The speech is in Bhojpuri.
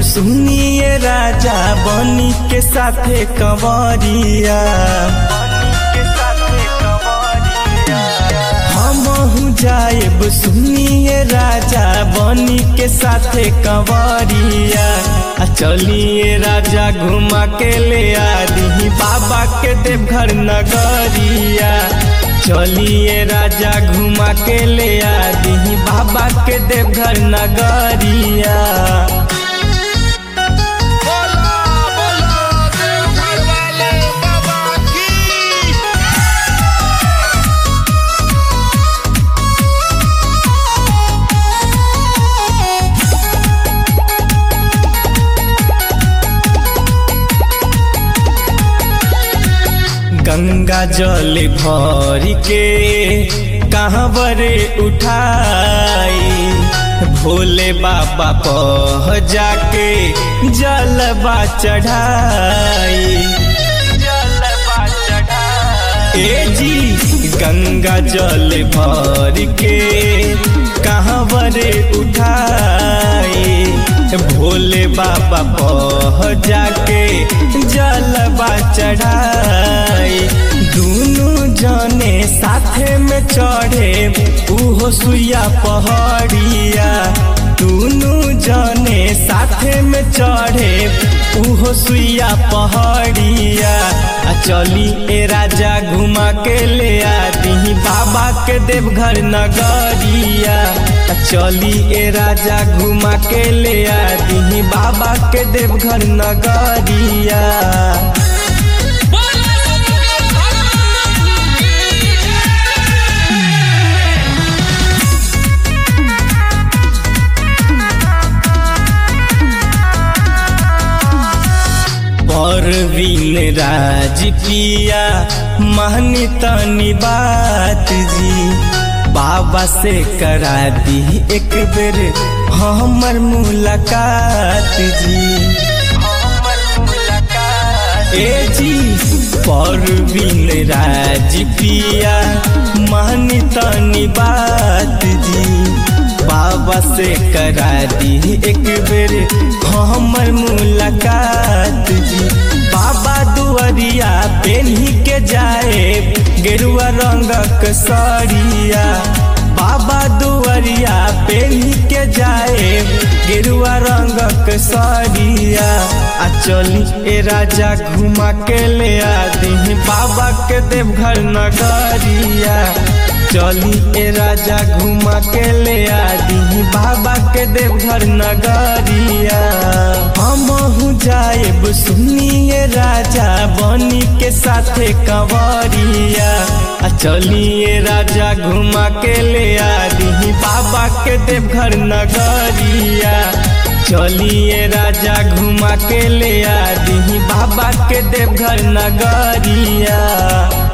सुनिए राजा बनी के साथे कंवरिया हमहू जाएब सुनिए राजा बनी के साथे कंवरिया आ चलिए राजा घुमा के ले आदि बाबा के देवघर नगरिया चलिए राजा घुमा के ले आदि बाबा के देवघर नगरिया बोला बोला देवघर वाले बाबा की गंगा जल भर के कहाँ बरे उठाई भोले बाबा पह जाके जलबा चढ़ाई जलबा चढ़ाई ए जी गंगा जल भर के कहाँ बरे उठाई भोले बाबा पह जाके जलबा चढ़ाई दुनु जने साथे में चढ़े उहो सुइया पहाड़िया दुनु जने साथे में चढ़े उहो सुइया पहाड़िया आ चली ए राजा घुमा के ले आती बाबा के देवघर नगरिया आ चली ए राजा घुमा के ले आती बाबा के देवघर नगरिया बोला शंकर भगवान की परवीन राज पिया महनी तनी बात जी बाबा से करा दी एक बेर हमर मुलाकात जी ए जी परवीन राज पिया महनी तनी बात जी बाबा से करा दी एक बेर हमर मुलाकात जी बाबा दुआरिया पेन्ही के जाए गेरुआ रंगक सड़िया बाबा दुआरिया पेन्ही के जाए गेरुआ रंगक सड़िया आ चली ए राजा घुमा के ले आदि बाबा के देवघर नगरिया चली ए राजा घुमा के ले आदि बाबा के देवघर नगरिया हमहू जाएब सुनिए राजा बनी के साथे कंवरिया आ चलिए राजा घुमा के ले आदि बाबा के देवघर नगरिया चलिए राजा घुमा के ले आदि बाबा के देवघर नगरिया